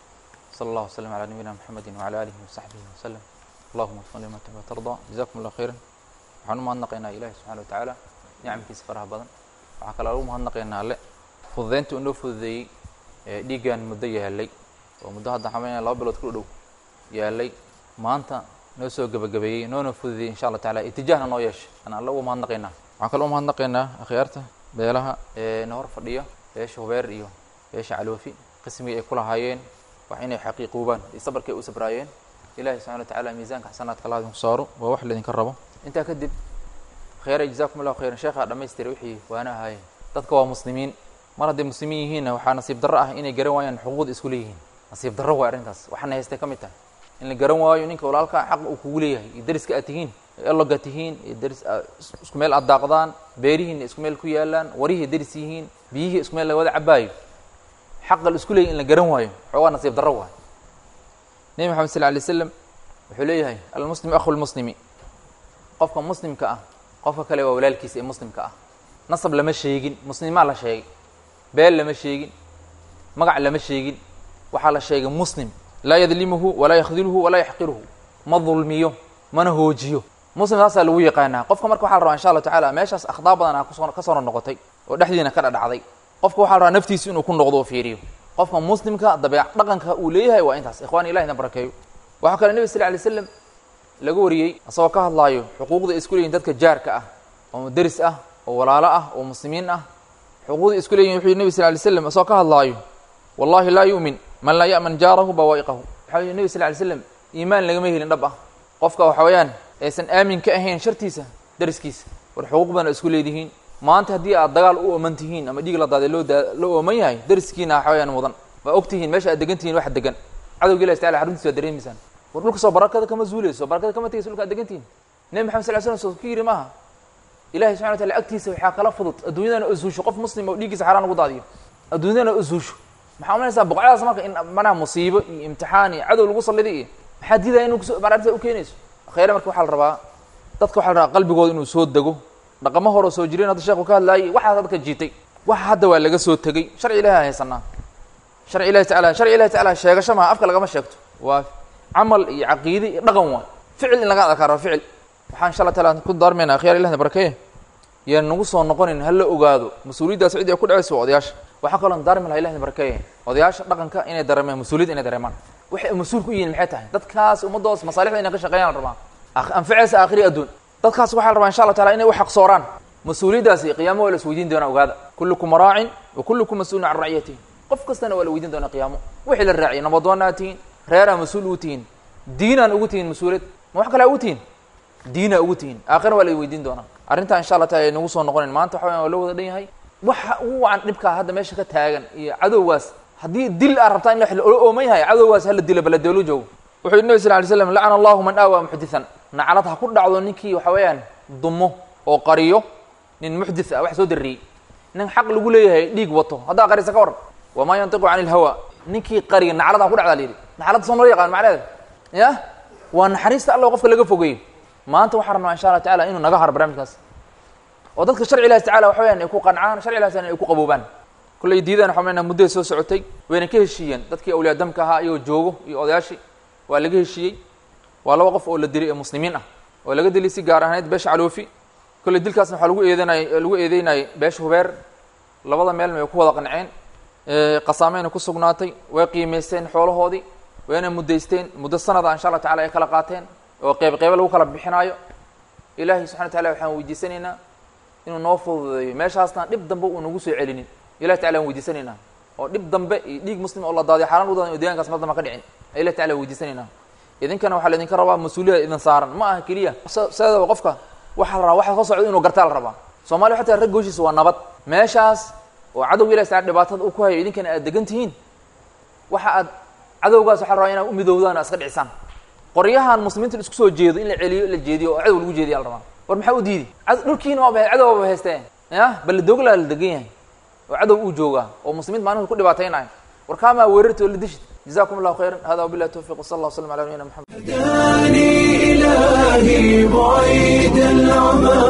Speaker 13: صلى الله وسلم على نبينا محمد وعلى آله وصحبه وسلم اللهم وفقنا لما تحب وترضى جزاكم الله خيرا waxaan u mahadnaqaynaa ilaahi subxana wa tacaala nicamkiisa faraha badan waxaa kaloo ugu mahadnaqaynaa alle fududeynta uu noo fududeeyey ee dhiiggan muddo yaalay oo muddo hadda xamaynaya laba bilood ku dhow yaalay maanta noo soo gebagabeeyey noona fududeeyey insha allah taala itijaahna noo yeeshay aan alle ugu mahadnaqaynaa waxaan kaloo u mahadnaqaynaa akhyaarta beelaha ee na hor fadhiya beesha hubeer iyo beesha caloofi qismigii ay ku lahaayeen wax inay xaqiiquubaan iyo sabarkay u sabraayeen ilahi subxana wa tacaala miisaanka xasanaadka allah idinku saaro waa wax laydinka rabo intaa kadib khayra jazakum allahu khayran sheekhaa dhamaystiray wixii waana ahaayeen dadka waa muslimiin mar hadday muslimiin yihiinna waxaa nasiib darro ah inay garan waayaan xuquuqda isku leeyihiin nasiib darro waay arrintaas waxaana haystay ka mid tahay in la garan waayo ninka walaalka xaq uu kugu leeyahay iyo dariska aad tihiin eloga tihiin iyo daris isku meel aad daaqdaan beerihiina isku meel ku yaalaan warihii daris yihiin biyihii isku meel laga wada cabaayo xaqa la isku leeyahy in la garan waayo xoogaa nasiib darro waay nebi maxamed sal alay slam wuxuu leeyahay almuslim akhu lmuslimi qofka muslimka ah qofka kale waa walaalkiisa ee muslimka ah nasab lama sheegin muslimaa la sheegay beel lama sheegin magac lama sheegin waxaa la sheegay muslim laa yadlimuhu walaa yakhdilhu walaa yaxqiruhu ma dulmiyo mana hoojiyo muslim saasaa lagu yaqaanaa qofka marka waxa la rabaa insha allah tacaala meeshaas akhdaa badan a kusoo ka soo noqotay oo dhexdiina ka dhadhacday qofka waxaa la rabaa naftiisa inuu ku noqdo oo fiiriyo qofka muslimka dabeec dhaqanka uu leeyahay waa intaas ikhwani ilahi na barakeeyo waxaa kale nebi sal lay slam laga wariyey asagoo ka hadlaayo xuquuqda isku leeyihin dadka jaarka ah oo deris ah oo walaalo ah oo muslimiin ah xuquuqda isku leeyihin wuxuu yihi nebi sal lay slam asagoo ka hadlaayo wallahi laa yu'min man laa ya'man jaarahu bawaa'iqahu waxaa yihi nebi sal lay slam iimaan lagama helin dhab ah qofka waxa weeyaan aysan aamin ka ahayn shartiisa deriskiisa war xuquuq badan isku leedihiin maanta haddii aad dagaal u ooman tihiin ama dhiig la daaday loo daa loo ooman yahay deriskiina waxa weyaan mudan waa og tihiin meesha aad degan tihiin wax degan cadowga ilahi tacala xaruntiisa waa dareemaysaan war dhulka soo barakada kama zuuleyso barakada kama tegeyso dhulka ad degan tihiin nebi maxamed sal ly slam soo ka yiri maaha ilahi subxana wa tacala agtiisa waxaa kala fudud adduunyadana usuusho qof muslim oo dhiiggiisa xaraan lagu daadiyo adduunyadana usuusho maxaa umaynaysaa boqocadaas marka in manaha musiibo iyo imtixaan iyo cadow lagu salliday iyo maxaa diidaya inu kuso maaragta u keenayso khayre marka waxaa la rabaa dadka waxaa la rabaa qalbigooda inuu soo dego dhaqamo horeo soo jireen hadda sheekhu ka hadlaayay waxaas dadka jiitay waxa hadda waa laga soo tegey sharci ilahi aan haysanaa sharci ilahi tacala sharci ilahi tacala sheegasho maha afka lagama sheegto waa camal iyo caqiide iyo dhaqan waay ficil in laga adkaaro ficil waxaan insha allah taala ku daarmaynaa khiyar ilahna barakeeye yaan nagu soo noqonin hala ogaado mas-uuliyaddaas ciddi ay ku dhacayso waa odayaasha waxaa kaloo daarmi laha ilahna barakeeye odayaasha dhaqanka inay dareemaan mas-uuliyadda inay dareemaan waxay mas-uul ku yihiin maxay tahay dadkaas ummaddoos masaalixda inay ka shaqeeyaan la rabaa anfaceysa aakhiri adduun dadkaas waxaa la rabaa insha allah taala inay u xaqsooraan mas-uuliyaddaasi qiyaamo waa la is weydiin doonaa ogaada kullukum raacin wa kullukum mas-uulun can raciyatihi qof kastana waa la weydiin doonaa qiyaamo wixii la raaciyay nabadoonaa tihiin reeraa mas-uul ugu tihiin diinaan ugu tihiin mas-uuliyad ma wax kalea ugu tihiin diinaa ugu tihiin aakhirna waa la weydiin doonaa arrintaa insha allah taala ay nagu soo noqonin maanta waxa weyan waa loo wada dhan yahay waxa ugu wacan dhibkaa hadda meesha ka taagan iyo cadowgaas haddii dil aad rabtaa in la ooman yahay cadowgaas hala dilo baladeelo joogo wuxuu yihi nabi sal lay slam lacana allahu man aawaa muxditan naclad ha ku dhacdo ninkii waxa weeyaan dumo oo qariyo nin muxdith ah wax soo darriyey nin xaq lagu leeyahay dhiig wato haddaa qarisa ka waran wamaa yantiqu cani ilhawa ninkii qariya naclad ha ku dhacdaa la yidhi nacladda soo nala yaqaan macnaheeda ya waa naxariista alla qofka laga fogeeyo maanta waxaan rabnaa insha allah tacala inuu naga haro barnaamijkaas oo dadka sharci ilahi tacala waxa weyaan ay ku qancaan sharci ilahi tacala ay ku qaboobaan kullay diidaan waxa weyaan muddaday soo socotay wayna ka heshiiyeen dadkii awliyaa damka ahaa iyagoo joogo iyo odayaashii waa laga heshiiyey waa laba qof oo la dilay ee muslimiin ah oo laga dilay si gaar ahaaneed beesha caloofi kolley dilkaasna waxaa lagu eedanay lagu eedeynayay beesha hubeer labada meel may ku wada qanceen qasaameyna ku sugnaatay way qiimaysteen xoolahoodii wayna muddaysteen muddo sanada insha allah tacala ay kala qaateen oo qeyb qeybo lagu kala bixinaayo ilaahay subxana wa tacala waxaan weydiisanaynaa inuu noo fududeeyo meeshaasna dhib dambe uu nagu soo celinin ilahi tacala aan weydiisanaynaa oo dhib dambe iyo dhiig muslim oo la daadiyo xaaraan lagu daadiyo deegaankaas mar damba ka dhicin ilahi tacala weydiisanaynaa idinkana waxaa laidinka rabaa mas-uuliyada idin saaran ma aha keliya sideedaba qofka waxaa la rabaa waxa ka socdo inuu gartaa la rabaa soomaliya xataa rag gooshiisa waa nabad meeshaas oo cadowga ilahi tacala dhibaatada uu ku hayo idinkana aad degan tihiin waxa aad cadowgaas waxaa la rabaa inaad u midoowdaan o iska dhicisaan qoryahan muslimiinta isku soo jeedo in la celiyo la jeediyo oo cadow lagu jeediya la rabaa war maxaa u diidi dhulkiina waaba cadow waaba haysteen ya bal doogla la degan yahay oo cadow uu joogaa oo muslimiinta maalinta ku dhibaataynayo war kaamaa weerarti oo la dishid جزاكم الله خيرا هذا وبالله التوفيق وصلى الله وسلم على نبينا محمد
Speaker 1: هداني إلهي بعيد العمى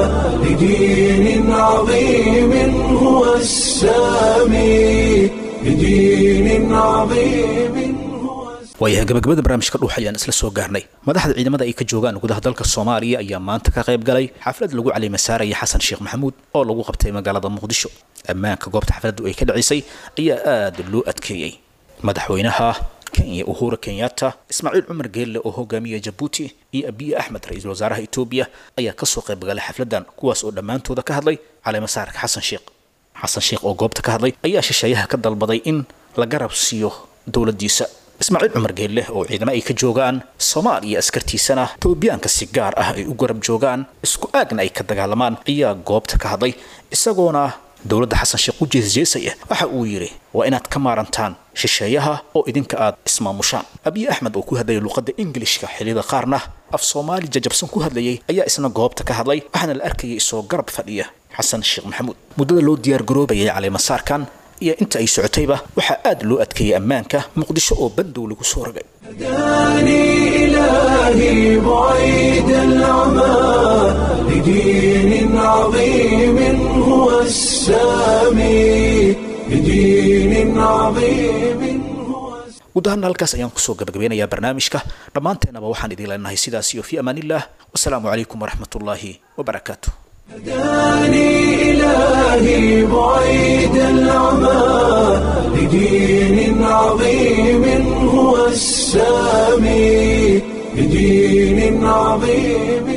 Speaker 1: لدين عظيم هو السامي لدين عظيم هو
Speaker 2: waayahay gabagabada barnaamijka dhuux ayaan isla soo gaarnay madaxda ciidamada ay ka joogaan gudaha dalka soomaaliya ayaa maanta ka qayb galay xaflad lagu calimasaaraya xasan sheekh maxamuud oo lagu qabtay magaalada muqdisho ammaanka goobta xafladdu ay ka dhacisay ayaa aada loo adkeeyey madaxweynaha kenya uhura kenyatta ismaaciil cumar geelle oo hogaamiya jabuuti iyo abiye axmed ra-iisul wasaaraha etoobiya ayaa kasoo qayb galay xafladan kuwaas oo dhammaantooda ka hadlay calimasaarka xasan sheekh xasan sheekh oo goobta ka hadlay ayaa shisheeyaha ka dalbaday in la garab siiyo dowladdiisa ismaaciil cumar geelle oo ciidamo ay ka joogaan soomaaliya askartiisana toobiyaanka si gaar ah ay u garab joogaan isku aagna ay ka dagaalamaan ayaa goobta ka hadlay isagoona dowladda xasan sheekh u jeesjeesaya waxa uu yidhi waa inaad ka maarantaan shisheeyaha oo idinka aad ismaamushaan abiye axmed oo ku hadlayay luqadda ingilishka xilliyada qaarna af soomaali jajabsan ku hadlayay ayaa isna goobta ka hadlay waxaana la arkayay isoo garab fadhiya xasan sheekh maxamuud muddada loo diyaargaroobayay caleemasaarkan iyo inta ay socotayba waxaa aad loo adkeeyey ammaanka muqdisho oo bandow lagu soo rogay
Speaker 1: هداني إلهي بعيد العمى لدين عظيم هو السامي لدين عظيم
Speaker 2: guud ahaana halkaas ayaan kusoo gabagabeynayaa barnaamijka dhammaanteennaba waxaan idin leenahay sidaas iyo fii amaaniillah wasalaamu calaykum waraxmatullaahi wabarakaatu
Speaker 1: هداني إلهي بعيد العمى لدين عظيم هو السامي لدين عظيم